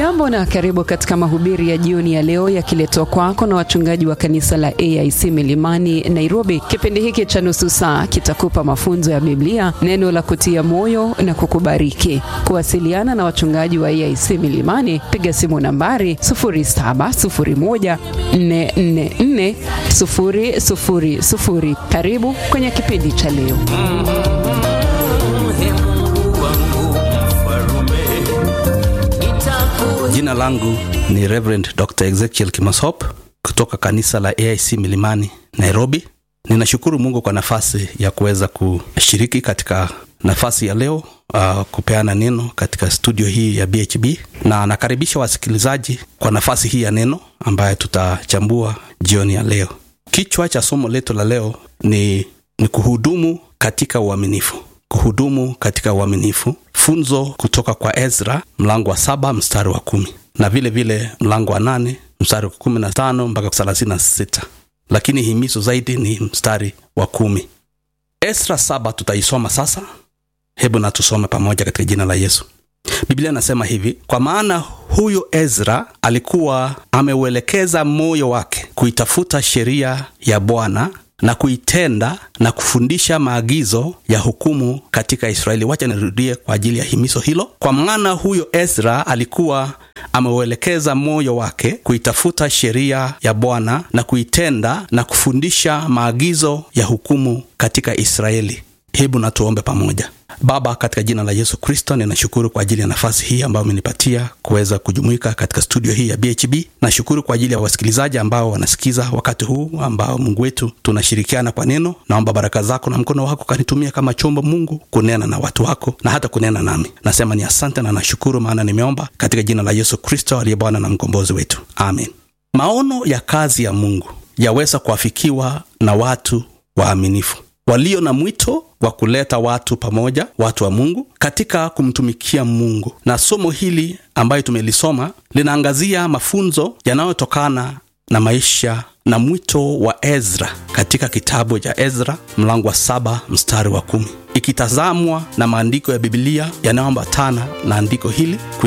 Hujambo na karibu katika mahubiri ya jioni ya leo yakiletwa kwako na wachungaji wa kanisa la AIC Milimani Nairobi. Kipindi hiki cha nusu saa kitakupa mafunzo ya Biblia, neno la kutia moyo na kukubariki. Kuwasiliana na wachungaji wa AIC Milimani, piga simu nambari 0701444000. Karibu kwenye kipindi cha leo. Jina langu ni Reverend Dr. Ezekiel Kimosop kutoka kanisa la AIC Milimani Nairobi. Ninashukuru Mungu kwa nafasi ya kuweza kushiriki katika nafasi ya leo uh, kupeana neno katika studio hii ya BHB na nakaribisha wasikilizaji kwa nafasi hii ya neno ambayo tutachambua jioni ya leo. Kichwa cha somo letu la leo ni, ni kuhudumu katika uaminifu kuhudumu katika uaminifu funzo kutoka kwa ezra mlango wa saba mstari wa kumi na vile vile mlango wa nane mstari wa kumi na tano mpaka thelathini na sita lakini himizo zaidi ni mstari wa kumi ezra saba tutaisoma sasa hebu na tusome pamoja katika jina la yesu biblia inasema hivi kwa maana huyu ezra alikuwa ameuelekeza moyo wake kuitafuta sheria ya bwana na kuitenda na kufundisha maagizo ya hukumu katika israeli wacha nirudie kwa ajili ya himizo hilo kwa maana huyo ezra alikuwa ameuelekeza moyo wake kuitafuta sheria ya bwana na kuitenda na kufundisha maagizo ya hukumu katika israeli hebu na tuombe pamoja baba katika jina la yesu kristo ninashukuru kwa ajili ya nafasi hii ambayo umenipatia kuweza kujumuika katika studio hii ya bhb nashukuru kwa ajili ya wasikilizaji ambao wanasikiza wakati huu ambao mungu wetu tunashirikiana kwa neno naomba baraka zako na mkono wako kanitumia kama chombo mungu kunena na watu wako na hata kunena nami nasema ni asante na nashukuru maana nimeomba katika jina la yesu kristo aliye bwana na mkombozi wetu amen maono ya kazi ya mungu yaweza kuafikiwa na watu waaminifu walio na mwito wa kuleta watu pamoja watu wa mungu katika kumtumikia mungu na somo hili ambayo tumelisoma linaangazia mafunzo yanayotokana na maisha na mwito wa ezra katika kitabu cha ezra mlango wa saba mstari wa kumi ikitazamwa na maandiko ya bibilia yanayoambatana na andiko hili